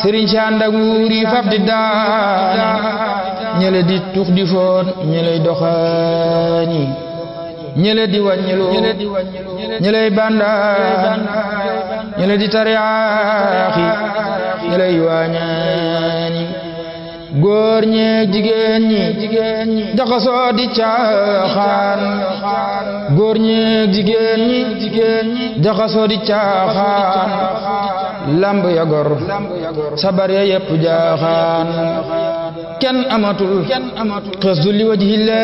sëriñ si ànd ak wuuri fab di daani ñële di tux di foon ñëley doxaani ñële di wàññilu ñëley bandaan ñële di tariyaaxi ñëley waañaani góor ñeeg jigéen ñi jaxasoo di caaxaan góor ñeeg jigéen ñi jaxasoo di caaxaan lamb ya gor sabar ya yépp jaaxaan kenn amatul xes du li wajhillah